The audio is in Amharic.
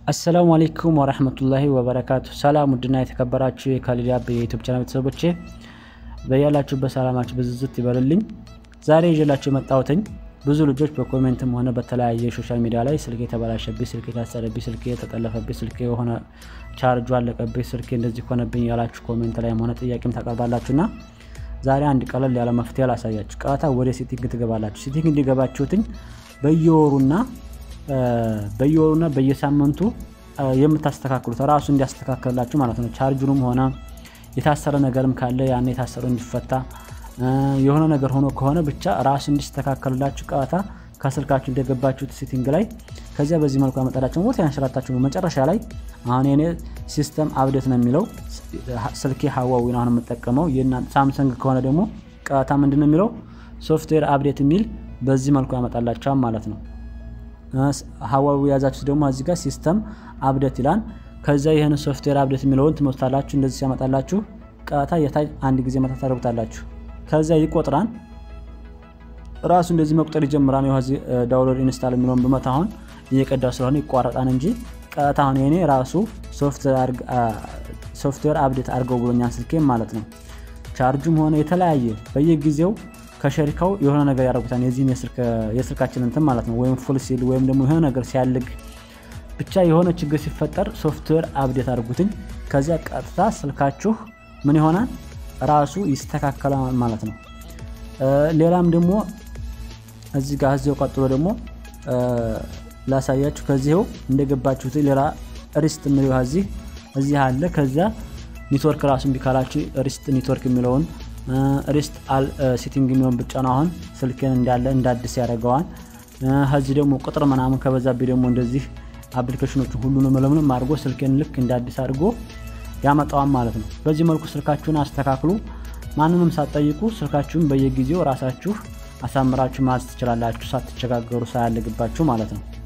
አሰላሙ አሌይኩም ወረህመቱላሂ ወበረካቱ። ሰላም ውድና የተከበራችሁ የካሊድ አብ የዩቱብ ቻናል ቤተሰቦቼ በያላችሁበት ሰላማችሁ ብዝዝት ይበልልኝ። ዛሬ ይዤላችሁ የመጣሁትኝ ብዙ ልጆች በኮሜንትም ሆነ በተለያየ ሶሻል ሚዲያ ላይ ስልክ የተበላሸብኝ፣ ስልክ የታሰረብኝ፣ ስልክ የተጠለፈብኝ፣ ስልክ የሆነ ቻርጁ አለቀብኝ፣ ስልክ እንደዚህ ሆነብኝ ያላችሁ ኮሜንት ላይም ሆነ ጥያቄም ታቀርባላችሁና ዛሬ አንድ ቀለል ያለ መፍትሄ ላሳያችሁ። ቀጥታ ወደ ሴቲንግ ትገባላችሁ። ሴቲንግ እንዲገባችሁትኝ በየወሩና በየወሩና በየሳምንቱ የምታስተካክሉት ራሱ እንዲያስተካከልላችሁ ማለት ነው። ቻርጁንም ሆነ የታሰረ ነገርም ካለ ያን የታሰረ እንዲፈታ የሆነ ነገር ሆኖ ከሆነ ብቻ ራሱ እንዲስተካከልላችሁ ቀጥታ ከስልካችሁ እንደገባችሁት ሴቲንግ ላይ ከዚያ በዚህ መልኩ ያመጣላችሁ ቦታ ያንሸራታችሁ ነው። መጨረሻ ላይ አሁን የኔ ሲስተም አብዴት ነው የሚለው ስልኬ ሀዋዊ ነው አሁን የምጠቀመው። ሳምሰንግ ከሆነ ደግሞ ቀጥታ ምንድን ነው የሚለው ሶፍትዌር አብዴት የሚል በዚህ መልኩ ያመጣላችኋል ማለት ነው። ሀዋዊ የያዛችሁ ደግሞ እዚህ ጋር ሲስተም አብዴት ይላል። ከዚያ ይህን ሶፍትዌር አብዴት የሚለውን ትመቱታላችሁ። እንደዚህ ሲያመጣላችሁ ቀጥታ የታች አንድ ጊዜ መታ ታደርጉታላችሁ። ከዚያ ይቆጥራል ራሱ እንደዚህ መቁጠር ይጀምራል። ይኸው እዚህ ዳውንሎድ ኢንስታል የሚለውን ብመታ አሁን እየቀዳው ስለሆነ ይቋረጣል እንጂ ቀጥታ አሁን የኔ ራሱ ሶፍትዌር አብዴት አድርገው ብሎኛል ስልኬም ማለት ነው። ቻርጁም ሆነ የተለያየ በየጊዜው ከሸሪካው የሆነ ነገር ያደርጉታል። የዚህን የስልካችን እንትን ማለት ነው። ወይም ፉል ሲል ወይም ደግሞ የሆነ ነገር ሲያልግ ብቻ የሆነ ችግር ሲፈጠር ሶፍትዌር አብዴት አድርጉትኝ። ከዚያ ቀጥታ ስልካችሁ ምን ይሆናል ራሱ ይስተካከላል ማለት ነው። ሌላም ደግሞ እዚህ ጋር እዚው ቀጥሎ ደግሞ ላሳያችሁ። ከዚህው እንደገባችሁት ሌላ ሪስት የሚለው እዚህ እዚህ አለ። ከዚያ ኔትወርክ ራሱ እምቢ ካላችሁ ሪስት ኔትወርክ የሚለውን ሪስት አል ሴቲንግ የሚሆን ብቻ ነው። አሁን ስልክን እንዳለ እንዳዲስ ያደርገዋል። ከዚህ ደግሞ ቁጥር ምናምን ከበዛብኝ ደግሞ እንደዚህ አፕሊኬሽኖችን ሁሉንም ለምንም አድርጎ ስልክን ልክ እንዳዲስ አድርጎ ያመጣዋል ማለት ነው። በዚህ መልኩ ስልካችሁን አስተካክሉ። ማንንም ሳትጠይቁ ስልካችሁን በየጊዜው ራሳችሁ አሳምራችሁ ማዝ ትችላላችሁ፣ ሳትቸጋገሩ ሳያልግባችሁ ማለት ነው።